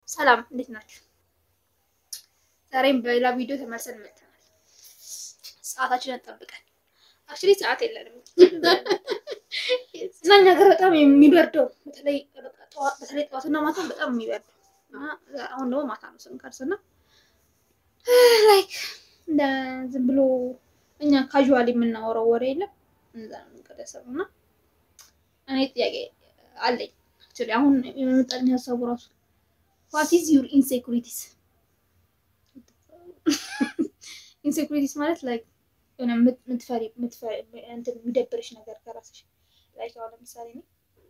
ሰላም እንዴት ናችሁ? ዛሬም በሌላ ቪዲዮ ተመልሰን መጥተናል። ሰዓታችንን ጠብቀን አክቹዋሊ ሰዓት የለንም እና እኛ ሀገር በጣም የሚበርደው በተለይ በተለይ ጠዋትና ማታ በጣም የሚበርደው እና አሁን ደግሞ ማታ ነው ስንከርስ እና ላይክ እንደ ዝም ብሎ እኛ ካዥዋሊ የምናወራው ወሬ የለም እዛ ነው የምንቀደሰው እና እኔ ጥያቄ አለኝ አክቹዋሊ አሁን የመጣልኝ ሀሳቡ ራሱ ዋት ኢዝ ዩር ኢንሴኩሪቲስ ኢንሴኩሪቲስ ማለት ላይክ የሆነ የምትፈሪ እንትን የሚደብርሽ ነገር ከራስሽ ላይክ አሁን ለምሳሌ እኔ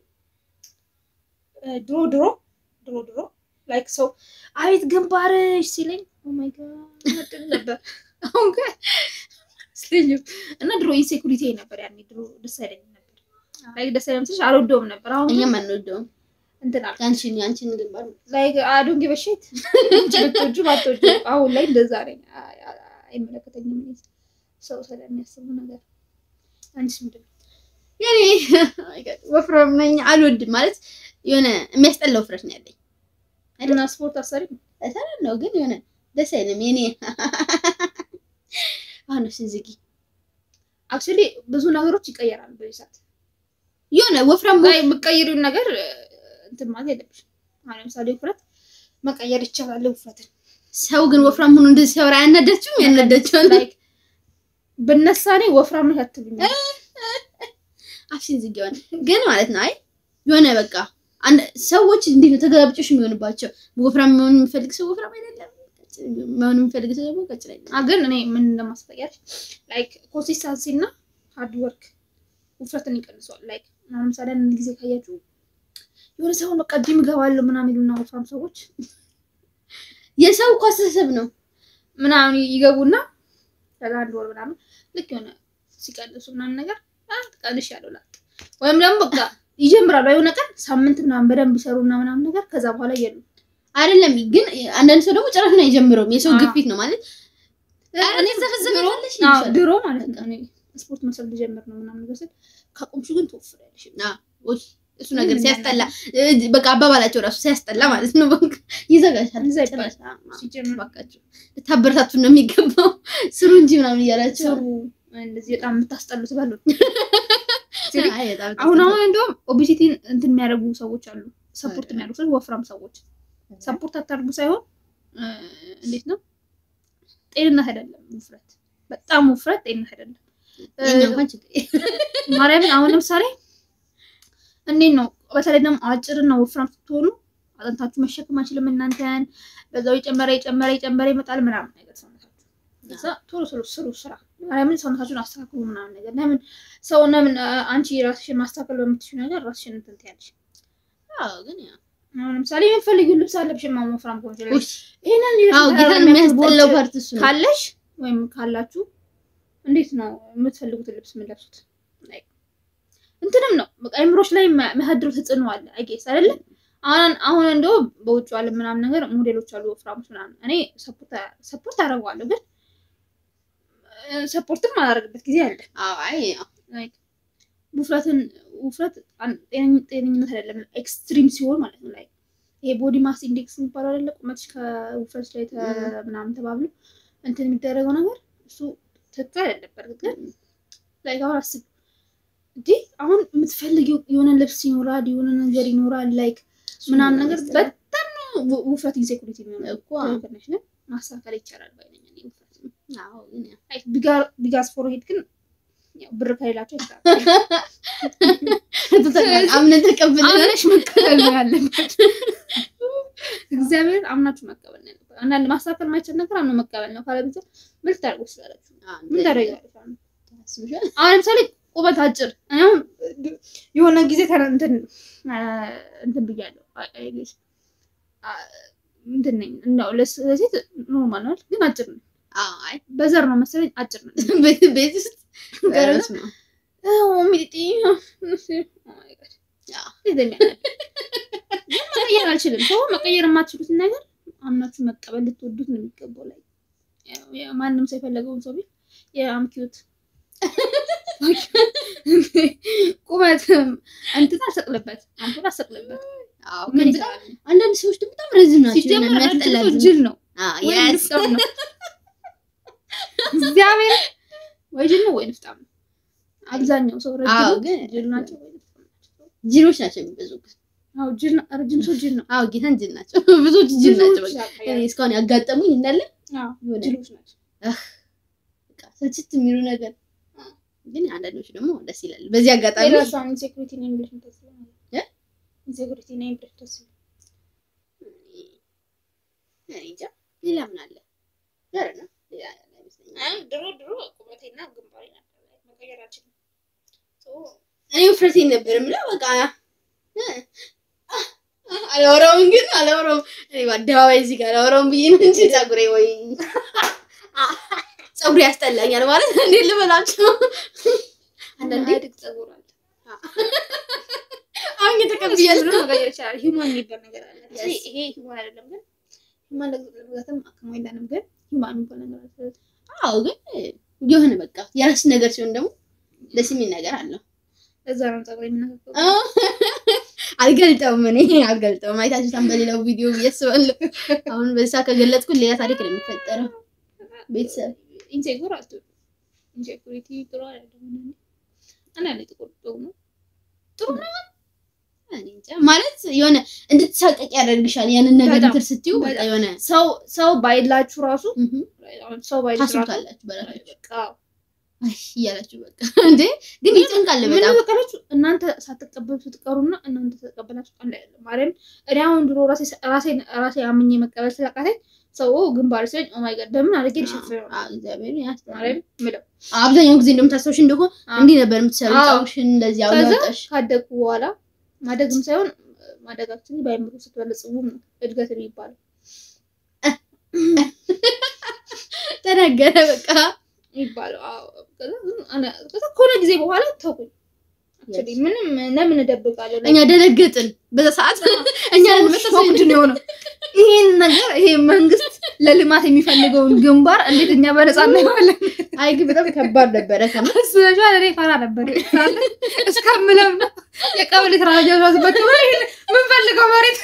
ድሮ ድሮ ድሮ ድሮ ላይክ ሰው አቤት ግንባርሽ ሲለኝ ኦማይ ጋድ ነበር። አሁን ግን ስለኝም እና ድሮ ኢንሴኩሪቲ ነበር ያኔ ድሮ ደስ አይለኝም ነበር። ላይክ ደስ አይለኝም ስልሽ አልወደውም ነበር። አሁን እኛም አንወደውም። እንትን አልኩ ያንቺን ያንቺን ግንባር ላይክ አዶንት ጊቭ አ ሺት ብትወጁ ባትወጁ አሁን ላይ እንደዛ ነኝ። አይመለከተኝም እኔ ሰው ስለሚያስቡ ነገር። አንቺስ ምንድን ነው? ያኔ ወፍራም ነኝ አልወድም ማለት የሆነ የሚያስጠላ ውፍረት ነው ያለኝ። እና ስፖርት አሰሪም እሰራለሁ ግን የሆነ ደስ አይልም። የኔ አሁን ነፍስን ዝጊ አክቹዋሊ ብዙ ነገሮች ይቀየራሉ በዚህ ሰዓት የሆነ ወፍራም ላይ የምትቀይሪውን ነገር እንትን ማለት የለብሽም። አሁን ለምሳሌ ውፍረት መቀየር ይቻላል። ውፍረትን ሰው ግን ወፍራም ሆኖ እንደዚህ ሲያወራ ያናዳችሁም ያናዳችኋል። ላይክ ብነሳ እኔ ወፍራም ነሽ አትሉኝም። አፍሽን ዝጊ ሆነ ግን ማለት ነው። አይ የሆነ በቃ አንድ ሰዎች እንዴት ነው ተገላብጮሽ የሚሆንባቸው? ወፍራም መሆን የሚፈልግ ሰው ወፍራም አይደለም፣ መሆን የሚፈልግ ሰው ደግሞ ቀጭን አይደለም። አ ግን እኔ ምን እንደማስፈያሽ ላይክ ኮንሲስታንሲ እና ሃርድ ወርክ ውፍረትን ይቀንሰዋል። ላይክ አሁን ለምሳሌ አንድ ጊዜ ካያችሁ የሆነ ሰው በቃ ጂም እገባለሁ ምናምን ይሉና ወፍራም ሰዎች የሰው እኮ አስተሳሰብ ነው። ምናምን ይገቡና ከዛ አንድ ወር ምናምን ልክ የሆነ ሲቀንሱ ምናምን ነገር ቀንሽ ያለው ላጥ ወይም ደግሞ በቃ ይጀምራሉ የሆነ ቀን ሳምንት ምናምን በደንብ ይሰሩና ምናምን ነገር ከዛ በኋላ የሉ አይደለም ግን አንዳንድ ሰው ደግሞ ጭራሽ ነው አይጀምረውም። የሰው አዎ። ግፊት ነው ማለት እኔ ዘፈዘፈለሽ አዎ፣ ድሮ ማለት ነው እኔ ስፖርት መስራት ልጀምር ነው ምናምን ነገር ስል ካቆምሽ ግን ትወፍሪያለሽ። እሱ ነገር ሲያስጠላ በቃ አባባላቸው ራሱ ሲያስጠላ ማለት ነው። በቃ ይዘጋሻል። እዛ ይባላል። ሲጀምር እባካችሁ ልታበረታቱን ነው የሚገባው። ስሩ እንጂ ምናምን እያላቸው ሰሩ እንደዚህ በጣም የምታስጠሉት በሉ። አይ በጣም አሁን አሁን እንደውም ኦቤሲቲን እንትን የሚያደርጉ ሰዎች አሉ፣ ሰፖርት የሚያደርጉ ሰዎች፣ ወፍራም ሰዎች ሰፖርት አታርጉ ሳይሆን እንዴት ነው ጤንነት አይደለም ውፍረት፣ በጣም ውፍረት ጤንነት አይደለም። የእኛ እንኳን ችግር ማርያምን አሁን ለምሳሌ እንዴት ነው በተለይ ደግሞ አጭርና ወፍራም ስትሆኑ አጥንታችሁ መሸከም አይችልም እናንተን። በዛው የጨመረ የጨመረ የጨመረ ይመጣል ምናምን ነገር ሰውነታችሁ። እዛ ቶሎ ቶሎ ስሩ ስራ ማርያምን ሰውነታችሁን አስተካክሉ ምናምን ነገር ለምን ሰው ለምን አንቺ ራስሽን ማስተካከል በምትችሉ ነገር ራስሽን እንትን ትያለሽ። አዎ ግን ያው አሁን ለምሳሌ የምትፈልጊው ልብስ አለብሽ ማሞ ወፍራም ከሆንሽ ላይ ውይ ይሄንን አዎ ጌታን የሚያስጠላው ፓርት እሱ ነው። ካለሽ ወይም ካላችሁ እንዴት ነው የምትፈልጉትን ልብስ የምንለብሱት? እንትንም ነው በቃ አይምሮች ላይ የሚያሳድረው ተጽዕኖ አለ። አይጌስ አይደለ? አሁን አሁን እንደው በውጭ ዓለም ምናምን ነገር ሞዴሎች አሉ ወፍራሞች ምናምን። እኔ ሰፖርት አደርገዋለሁ፣ ግን ሰፖርትም አላደርግበት ጊዜ አለ። አዎ አይ ያው ውፍረትን ውፍረት ጤነኝነት አይደለም፣ ኤክስትሪም ሲሆን ማለት ነው። ላይ ይሄ ቦዲ ማስ ኢንዴክስ የሚባለው አይደለ? ቁመትሽ ከውፍረትሽ ላይ ምናምን ተባብሎ እንትን የሚደረገው ነገር እሱ ትክክል አይደለም። በእርግጥ ግን ላይ አሁን አስብ እንዲህ አሁን የምትፈልጊው የሆነ ልብስ ይኖራል፣ የሆነ ነገር ይኖራል፣ ላይክ ምናምን ነገር በጣም ነው ውፍረት ኢንሴኩሪቲ የሚሆነው እኮ ትክክል ነሽ። ግን ማስተካከል ይቻላል ባይነኝ እኔ ውፍረት አዎ ግን ያው ላይክ ቢጋስ ፎርሄድ ግን ያው ብር ከሌላቸው ይችላል አምነን ተቀብለን አምነሽ መቀበል ነው ያለበት። እግዚአብሔር አምናችሁ መቀበል ነው ያለበት። አንዳንድ ማስተካከል ማይቻል ነገር አምኖ መቀበል ነው። ካለበለዚያ ምን ልታደርጉ ትችላላችሁ? ምን ታደርጊያለሽ? አሁን ለምሳሌ ቁመት አጭር እኔ አሁን የሆነ ጊዜ ተነ- እንትን እንትን ብያለሁ አይ- አይ guess አ- እንትን ነኝ እንደው ለስ- ለሴት ኖርማል ነው ግን አጭር ነው። አይ በዘር ነው መሰለኝ አጭር ነው። ቤት ቤት ውስጥ ገረስ ነው ሚጢ መቀየር አልችልም። ሰው መቀየር የማትችሉትን ነገር አምናችሁ መቀበል ልትወዱት ነው የሚገባው። ላይ ያው- ያው ማንም ሰው የፈለገውን ሰው ቢል የአምኪዩት ቁመት እንትን አሰቅልበት አምፖል አሰቅልበት አዎ ምን ግን ይሰራል? አንዳንድ ሰዎች ደግሞ በጣም ረዝም ናቸው። የሆነ ሲጀመር የሚያስጠላ ረጅም ሰው ዝም- ጅል ነው አዎ፣ ወይ yes። ንፍጣም ነው። እግዚአብሔር ወይ ጅል ነው ወይ ንፍጣም ነው። አብዛኛው ሰው አዎ ረጅም ግን ጅል ናቸው ወይ ንፍጣም ናቸው። ጅሎች ናቸው የሚበዙ። አዎ ጅል ነው። ረጅም ሰው ጅል ነው። አዎ ጌታን ጅል ናቸው። ብዙዎች ጅል ናቸው። ብዙዎች በቃ ያውቃል። እኔ እስካሁን ያጋጠሙኝ እንዳለ አዎ የሆነ ጅሎች ናቸው። በቃ ስልችት የሚሉ ነገር ግን አንዳንዶቹ ደግሞ ደስ ይላል። በዚህ አጋጣሚ የራሷን ኢንሴኩሪቲ ነው ብለሽ የምታስበው ማለት እ? ነው። ኢንሴኩሪቲ ነው ብለሽ የምታስበው እኔ እንጃ ሌላ ምን አለ? ኧረ ነው ሌላ ያለ አይመስለኝም። ድሮ ድሮ ቁመቴና ግንባሬ ነበር መቀየር አልችልም። እኔ ውፍረቴን ነበር የምለው በቃ እ፣ አ- አላወራውም ግን አላወራውም። እኔ በአደባባይ እዚህ ጋር አላወራውም ብዬ ነው እንጂ ፀጉሬ ወይ ፀጉሬ ያስጠላኛል ማለት እንዴት ልበላቸው። አንዳንዴ አድግ ፀጉር አለ አሁን የተቀብያለሁ ብሎ መቀየር ይችላል። ሂውማን የሚባል ነገር አለ። Yes. ይሄ ሂውማን አይደለም ግን ሂውማን ለመግዛትም አቅሙ የለንም ግን ሂውማን የሚባል ነገር አለ። አዎ ግን የሆነ በቃ የራስ ነገር ሲሆን ደግሞ ደስ የሚል ነገር አለው። ለዛ ነው ፀጉር የምናከፈው። አልገልጠውም እኔ አልገልጠውም። አይታችሁታል በሌላው ቪዲዮ ብዬ አስባለሁ። አሁን በዛ ከገለጥኩ ሌላ ታሪክ ነው የሚፈጠረው። ቤተሰብ ኢንሴኩር አትሁን። ኢንሴኩሪቲ ጥሩ አይደለም። አንዳንዴ ጥቁር ጥሩ ነው። እኔ እንጃ ማለት የሆነ እንድትሳቀቅ ያደርግሻል። ያንን ነገር በጣም፣ እንትን ስትዩ በቃ በጣም። የሆነ ሰው ሰው ባይላችሁ ራሱ እህ አሁን ሰው ባይላችሁ ራሱ ታስቡታላችሁ በራሳችሁ በቃ አይ እያላችሁ በቃ እንዴ ግን ይጨንቃል ምን በጣም በቃላችሁ እናንተ ሳትቀበሉ ስትቀሩና እናንተ ተቀበላችሁ አንድ አይደለም። ማርያም እኔ አሁን ድሮ ራሴ ራሴ ራሴ አምኜ መቀበል ስለቃተኝ ሰው ግንባር ሲለኝ ኦ ማይ ጋድ በምን አድርጌ ልሸፍነው ነው አዎ፣ እግዚአብሔር ያስተማረን። ማርያም ምለው አብዛኛውን ጊዜ እንደምታስታውሽ እንደሆነ አዎ። እንዲህ ነበር የምትሰሪው። አዎ። ፀጉርሽን እንደዚህ ከዛ አውጣሽ ካደግኩ በኋላ ማደግም ሳይሆን ማደጋችን በአይምሮ ስትበለጽጉም ነው እድገት የሚባለው ተናገረ በቃ የሚባለው አዎ። ከዛ ግን አነ- ከዛ ከሆነ ጊዜ በኋላ ተውኩኝ። Actually ምንም ለምን እደብቃለሁ? እኛ ደነገጥን በዛ ሰዓት እኛ ሾክድ ነው የሆነው። ይሄን ነገር ይሄ መንግስት ለልማት የሚፈልገውን ግንባር እንዴት እኛ በነፃ እናየዋለን? አይ ግን በጣም ከባድ ነበረ ከምር ስበሻል እኔ ፈራ ነበር እስከምለም ነው የቀበሌ ስራ ጀራዝበት ምንፈልገው መሬት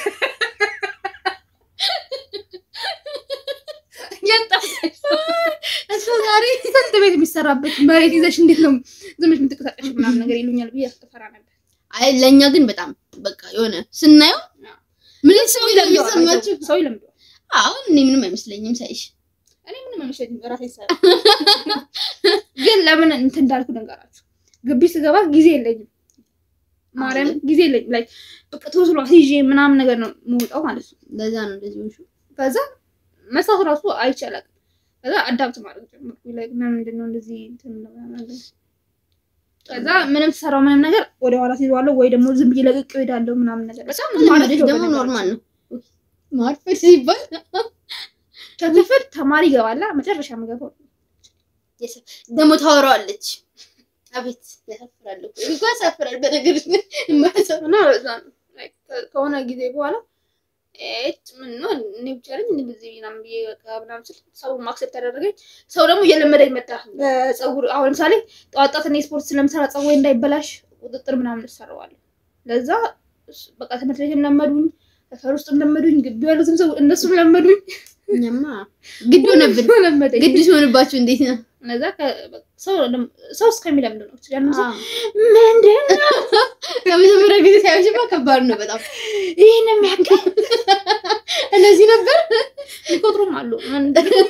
እሱ ዛሬ ስንት ቤት የሚሰራበት መሬት ይዘሽ እንዴት ነው ዝም ብለሽ የምትንቀሳቀሽ ምናምን ነገር ይሉኛል ብዬ ፈራ ነበር። አይ ለእኛ ግን በጣም በቃ የሆነ ስናየው ምንም ሰው ይለምሰማችሁ ሰው ይለምደዋል። አሁን እኔ ምንም አይመስለኝም ሳይሽ እኔ ምንም አይመስለኝም ራሴ ይሰራ ግን ለምን እንትን እንዳልኩ ልንገራችሁ። ግቢ ስገባ ጊዜ የለኝም ማርያም ጊዜ የለኝም። ላይ በቃ ተወስሎ ይዤ ምናምን ነገር ነው የምወጣው ማለት ነው። ለዛ ነው እንደዚህ ሆንሽ ከዛ መስራት ራሱ አይቻላል። ከዛ አዳፕት ማድረግ ጀመርኩ። ላይ ምንድን ነው እንደዚህ እንትን ምናምን ነገር ከዛ ምንም ትሰራው ምንም ነገር ወደ ኋላ ሲይዘዋለሁ ወይ ደግሞ ዝም ብዬ ለቅቄ እሄዳለሁ ምናምን ነገር በጣም ለማደግ ደግሞ ኖርማል ነው ማርፈድ ሲባል ከክፍል ተማሪ ይገባላ መጨረሻ የምገባው ደግሞ ታወራዋለች አቤት ያሳፍራል እኮ እኮ ያሳፍራል በነገር የማያሳፍ እና በዛ ነው Like ከሆነ ጊዜ በኋላ ኤት ምን ነው እኔ ብቻ ነኝ እንደዚህ ምናምን ብዬ በቃ ምናምን ስል ሰው ማክሰፕት ያደረገኝ ሰው ደግሞ እየለመደኝ መጣ። በፀጉር አሁን ለምሳሌ ጠዋት ጠዋት እኔ ስፖርት ስለምሰራ ፀጉሬ እንዳይበላሽ ቁጥጥር ምናምን እሰራዋለሁ። ለዛ እስ- በቃ ትምህርት ቤትም ለመዱኝ፣ ሰፈር ውስጥም ለመዱኝ፣ ግቢ ያሉትም ሰው እነሱም ለመዱኝ። እኛማ ግድ ሆነብን ለመደኝ ግድ ሲሆንባችሁ እንዴት ነው እነዛ ከ- በቃ ሰው ለም- ሰው እስከሚለምድ ነው ያን ሰው አዎ። ምንድን ነው ከመጀመሪያ ጊዜ ሳይሆንሽማ ከባድ ነው በጣም ይህን የሚያክል እነዚህ ነበር የሚቆጥሩም አሉ ምን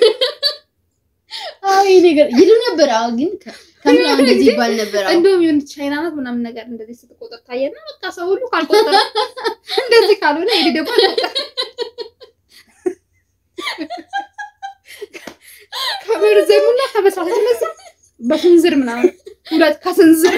አዎ ይሄ ነገር ይሉ ነበር አዎ ግን ከ- ከምር አሁን እንደዚህ ይባል ነበር አዎ እንደውም የሆነ ቻይና ናት ምናምን ነገር እንደዚህ ስትቆጠር ታየና በቃ ሰው ሁሉ ካልቆጠረ እንደዚህ ካልሆነ ይሄ ደግሞ አልቆጠረ ከመርዘሙና ከበሳት መሳ በስንዝር ምናምን ሁለት ከስንዝር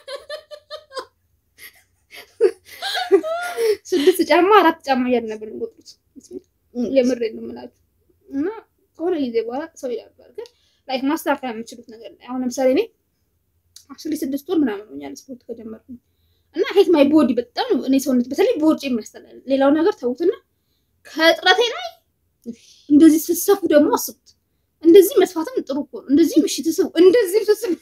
ስድስት ጫማ አራት ጫማ እያልን ነበር የሚቆጥሩት። የምሬን ነው የምላችሁ። እና ከሆነ ጊዜ በኋላ ሰው ይላል ግን ላይክ ማስተካከል የምችሉት ነገር ላይ አሁን ለምሳሌ እኔ አክቹዋሊ ስድስት ወር ምናምን ሆኛል ስፖርት ከጀመርኩኝ እና ሄት ማይ ቦዲ በጣም ነው እኔ ሰውነት በተለይ ቦርጭ የሚያስጠላል። ሌላው ነገር ተውትና ከጥረቴ ላይ እንደዚህ ስትሰፉ ደግሞ አስቡት። እንደዚህ መስፋትም ጥሩ እኮ ነው። እንደዚህ ምሽት ስቡ፣ እንደዚህ ስስቡ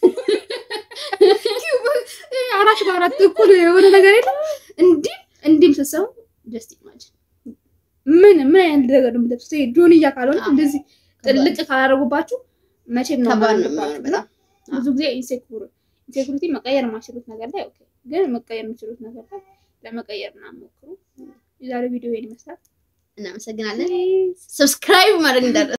አራት በአራት እኩል የሆነ ነገር የለም። እንዲህ እንዲህም ስትሰቡ ጀስት ኢማጂን ምን ምን አይነት ነገር ነው የምትለብሱት? ይሄ ጆንያ ካልሆነ አዎ። እንደዚህ ጥልቅ ካላደረጉባችሁ መቼም ነው ከባድ ነው የማያምርባችሁ። የሚሆነው በጣም ብዙ ጊዜ ኢንሴኩር ኢንሴኩሪቲ መቀየር የማይችሉት ነገር ላይ ኦኬ፣ ግን መቀየር የሚችሉት ነገር ላይ ለመቀየር ምናምን ሞክሩ። የዛሬ ቪዲዮ ይሄን ይመስላል። እናመሰግናለን። ሰብስክራይብ ማድረግ እንዳለ